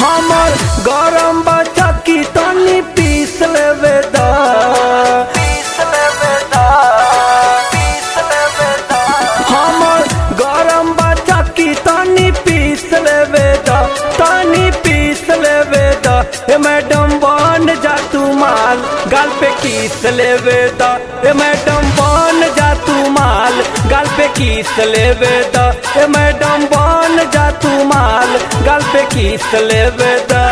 हमर गरम बच्चा की तनी पीस लेवे दा पीस लेवे दा पीस लेवे दा हमर गरम बच्चा की तनी पीस लेवे दा तनी पीस लेवे दा ए मैडम बन जा तू माल गाल पे किस लेवे दा ए मैडम बन जा तू माल गाल पे किस लेवे दा ए मैडम बन जा तू माल गाल पे किस लेवे दा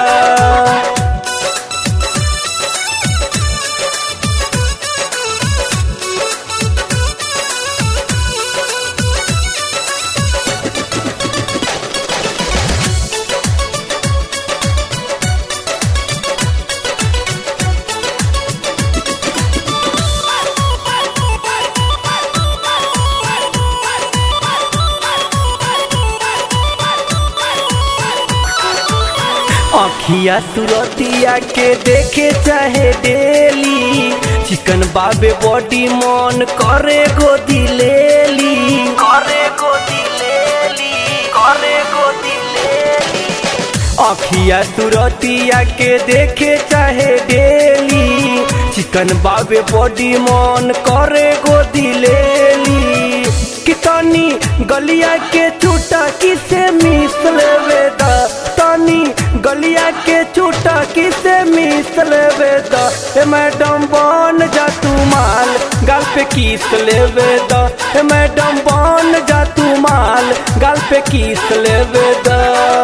अखिया सुरतिया के देखे चाहे डेली चिकन बाबे बॉडी मन करे गोदी लेली करे गोदी लेली करे गोदी लेली अखिया सुरतिया के देखे चाहे डेली चिकन बाबे बॉडी मन करे गोदी लेली कितनी गलिया के चूटा किसे मिस लेवे दा तनी गलिया के चूटा किसे मिस लेवे दा ए मैडम बन जा तू माल गाल पे किस लेवे दा ए मैडम बन जा तू माल गाल पे किस लेवे दा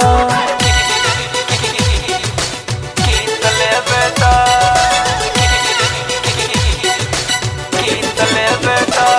किस लेवे दा किस लेवे दा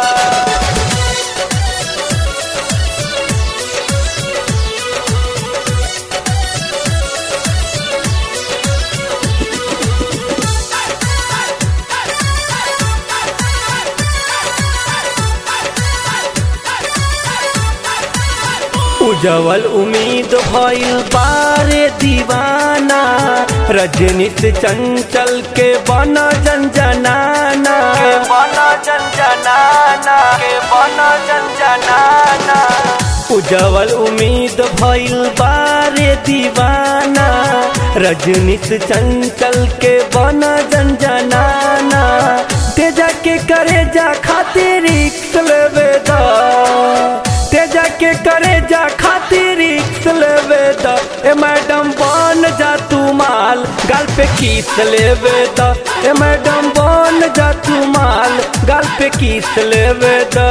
उजवल उम्मीद भइल बारे दीवाना रजनी से चंचल के बना जनजनाना के बना जनजनाना के बना जनजनाना उजवल उम्मीद भइल बारे दीवाना रजनी से चंचल के बना जनजनाना तेजा के करे जा खातिर रिक्स लेवे दा तेजा के करे जा खातिर रिक्स लेवे दा ए मैडम बन जा तू माल गाल पे किस लेवे दा ए मैडम बन जा तू माल गाल पे किस लेवे दा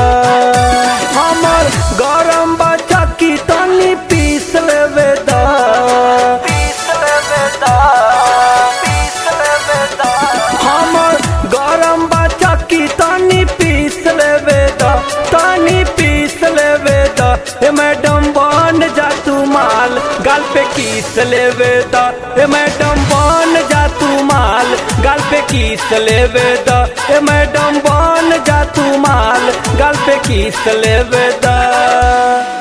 हमर गरम बच्चा की तनी पीस लेवे दा पीस लेवे दा पीस लेवे दा हमर गरम बच्चा की तनी पीस लेवे दा तनी पीस लेवे दा ए मैडम बन जा तू माल गाल पे किस लेवे दा ए मैडम बन जा तू माल गाल पे किस लेवे दा ए मैडम बन जा तू माल गाल पे किस लेवे दा